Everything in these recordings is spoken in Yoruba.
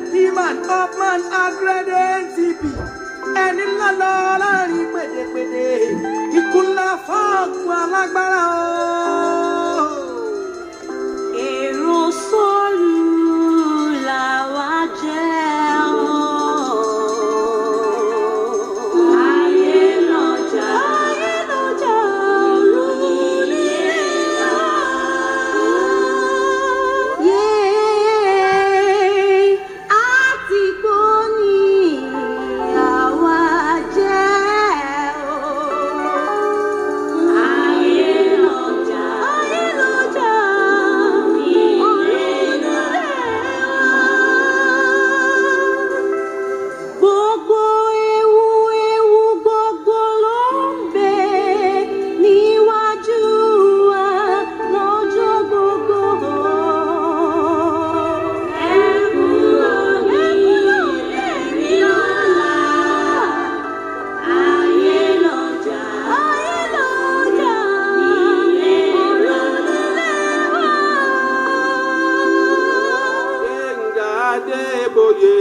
Piman Upman Agredentibi ẹni ńlá lọ láàrin pèdèpèdè ikú ńlá fọ́ọ̀kù alágbára o. Èrò sọ́ọ̀lù làwa jẹ́ o. Ayé lọ́jà. Ayé lọ́jà olúni wa. Yéé, àtìgbò ni àwa jẹ́ o. Ayé lọ́jà. Ayé lọ́jà. Gbogbo ewu ewu gbogbo ló ń bẹ níwájú wa lọ́jọ́ gbogbo. Ẹ kúrò ní ẹ̀rí ọ̀la. Ayé lọ́jà. Ayé lọ́jà. Ọ̀run nílé wa. Gbẹ̀ngà Adébóyè.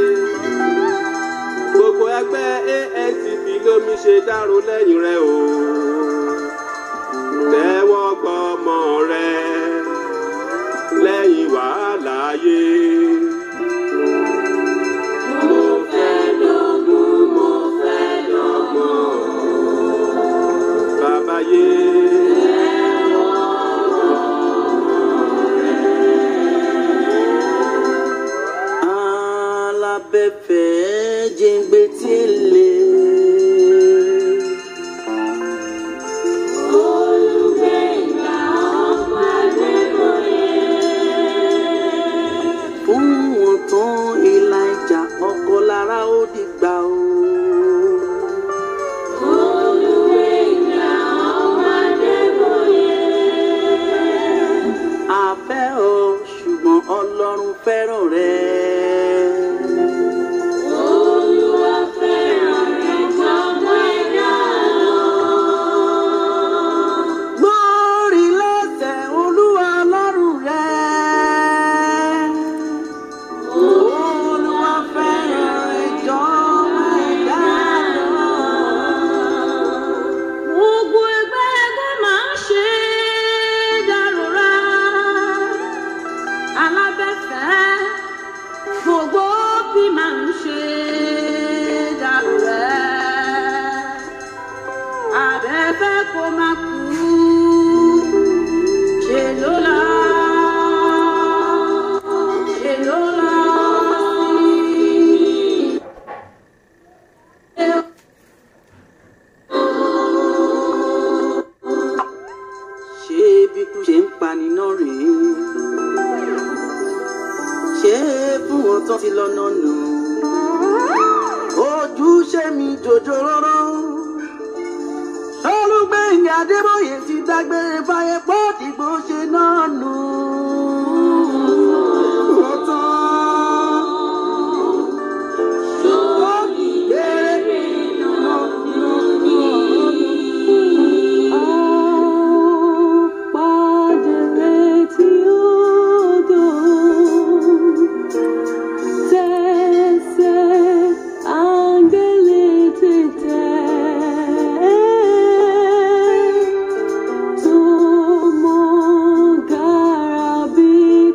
Gbogbo ẹgbẹ́ ANCP lómi ṣe dárò lẹ́yìn rẹ̀ o. Tẹ́wọ́ gbọ́mọ rẹ̀ lẹ́yìn wàhálà ayé. Mo fẹ́ lógún, mo fẹ́ lọ́gbọ̀n. Bàbá yé. alábẹ́fẹ́ jẹ́ngbé tí ń lè. Olùgbèjà ọmọ Adébóyè. fún wọn tán ìlà ìjà ọkọ lára ó dìgbà o. Olùgbèjà ọmọ Adébóyè. a fẹ́ ọ ṣùgbọ́n ọlọ́run fẹ́ràn rẹ. Olúwa fẹ́ràn rẹ̀ jọmọ ẹ̀dá lọ. Gbórí lẹ́sẹ̀ olúwa ọlọ́run rẹ. Olúwa fẹ́ràn rẹ jọ ẹ̀dá lọ. Gbogbo ẹgbẹ́ ẹgbẹ́ máa ń ṣe dárora. Alábẹ́fẹ́ gbogbo bí máa ń ṣe dárora. Abẹ́fẹ́ kò máa kú ṣe ló lọ. Ṣe ló lọ sí. ṣé bí kú ṣe ń pani náà rèé ṣé fún wọn tán ti lọ́nà nù ojúṣe mi jòjò rọ́rọ́ olùgbẹ̀yìn adébóyè ti dágbére fáyé pọ́ọ̀dìgbò ṣe náà nù. Ó tán. Tomo garabi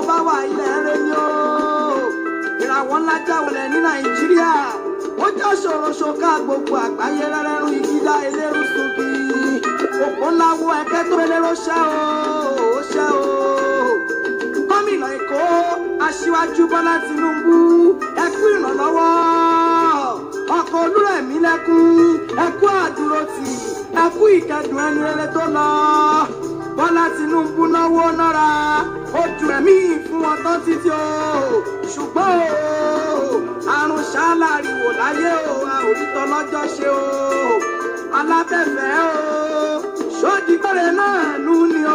bá wà ilẹ̀ rẹ ni o ìràwọ̀ ńlá jáwọlẹ̀ ní nàìjíríà ó já ṣòroṣo ká gbogbo àgbáyé rẹ́rẹ́rú ìgídá elérú sunbi òpó ńlá wo ẹ̀kẹ́ tó eléró ṣẹ́ o ó ṣẹ́ o gómìnà èkó aṣíwájú bọ́lá tinubu ẹ kú ìrànlọ́wọ́ ọkọ̀ olúrẹ̀mí lẹ́kún ẹ kú àdúrótì ẹ kú ìkẹdùn ẹni rere tó lọ bọ́lá tinubu náwó nára ó ju ẹ̀mí fún wọn tán títí o ṣùgbọ́n o àrùn ṣáláàríwò láyé o a ò rí tọ́lọ́jọ́ ṣe o alábẹ̀fẹ̀ o ṣódìgbẹ́rẹ́ náà nú ni o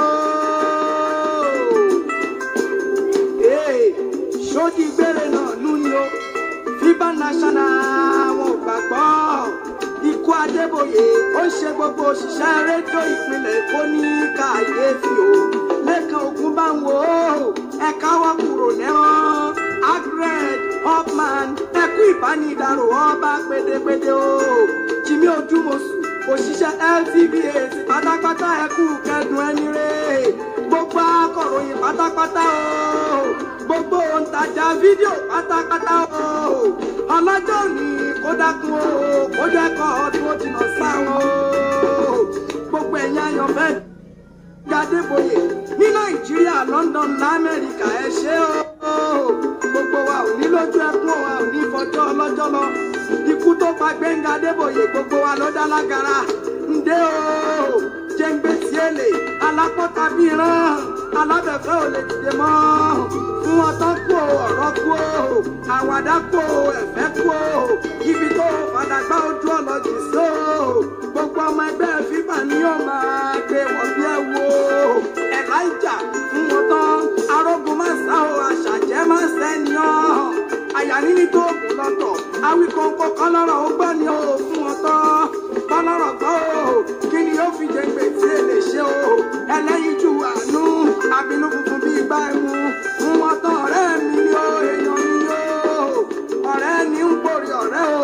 sódì gbére náà lù ní o fiba national wọn ò gbàgbọ́ ikú adébóyè ó ń ṣe gbogbo òṣìṣẹ́ rédíò ìpínlẹ̀ èkó ní kàyéfì o lẹ́kàn ogun bá ń wò ó ẹ̀ka wọ́n kúrò lẹ́rán agred upman ẹkú ìbánidàrò ọba pédépédé o jimmy ojúmọ̀sù òṣìṣẹ́ ltva pátápátá ẹkú kẹdùn ẹni rè gbogbo akọ̀ròyìn pátápátá o gbogbo òǹtajà fídíò pátápátá o ọlọ́jọ́ òní kó dákun o kó dẹ́kọ̀ ọdún ó jìnnà sáwọn o gbogbo ẹ̀yin ayọ̀fẹ́ gbadébóyè ní nàìjíríà london lamẹ́ríkà ẹ ṣé o gbogbo wa ò ní lójú ẹkún wa ò ní fọjọ́ ọlọ́jọ́ lọ ikú tó pa gbẹ̀ngà adébóyè gbogbo wa ló dá lágara ǹdẹ́ o jẹ́ǹgbẹ́ tiẹ̀lẹ̀ alápọ̀tà bíi rán alábẹ̀fẹ́ ò lè dìde mọ́ fún ọtọ́ kú o ọ̀rọ̀ kú o àwàdà kú o ẹ̀fẹ́ kú o ibi tó fàdàgbà ojú ọlọ́jì sí o gbogbo ọmọ ẹgbẹ́ fífà ni yóò máa gbé wọ́n bí ẹ wo elijah fún wọn tán arógun má sá o àṣàjẹ́ má sẹ́ni ọ́ àyà níní tó kù lọ́tọ̀ awíkọ́ńkọ́ kọ́lọ́rọ̀ ó gbọ́ ni o fún wọn tán kọ́lọ́rọ̀ gbọ́ o kí ni yóò fi jẹ́ gbèsè lè ṣe o ẹlẹ́yinjú àánú àbínú funfun bíi gbá ẹmu fún wọn tán ọ̀rẹ́ mi ni o èèyàn mi ni o ọ̀rẹ́ ni ń porí ọ̀rẹ́ o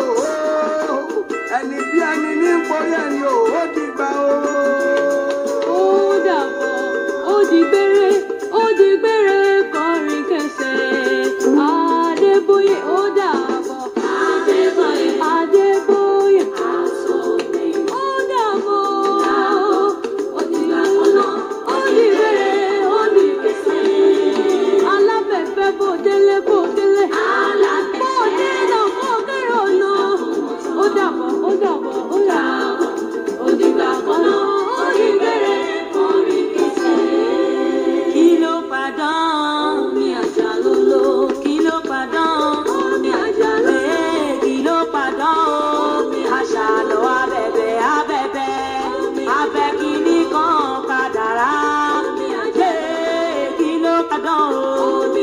ẹni bí ẹni ní ń porí ẹni o ó dìgbà o. ó dàbọ̀ ó di gbére ó di gbére kọrin kẹsẹ̀ adébóyè ó dàbọ̀ adébóyè adébóyè ó dàbọ̀ ó di gbàgbọ́nà ó di gbére ó di kẹsẹ̀ alábẹ̀fẹ̀ bò délé bò délé bò délé náà bò kéré ọ̀nà ó dàbọ̀ ó dàbọ̀ ó dàbọ̀ ó di gbàgbọ́nà ó di gbére kọrin kẹsẹ̀ kí ló padàn mi àjà lolo kí ló padàn mi àjà lolo kí ló padàn mi àṣà lọ abẹ̀bẹ̀ abẹ̀bẹ̀ abẹ kìíní kan kàdàrà mi àjẹ kí ló padàn o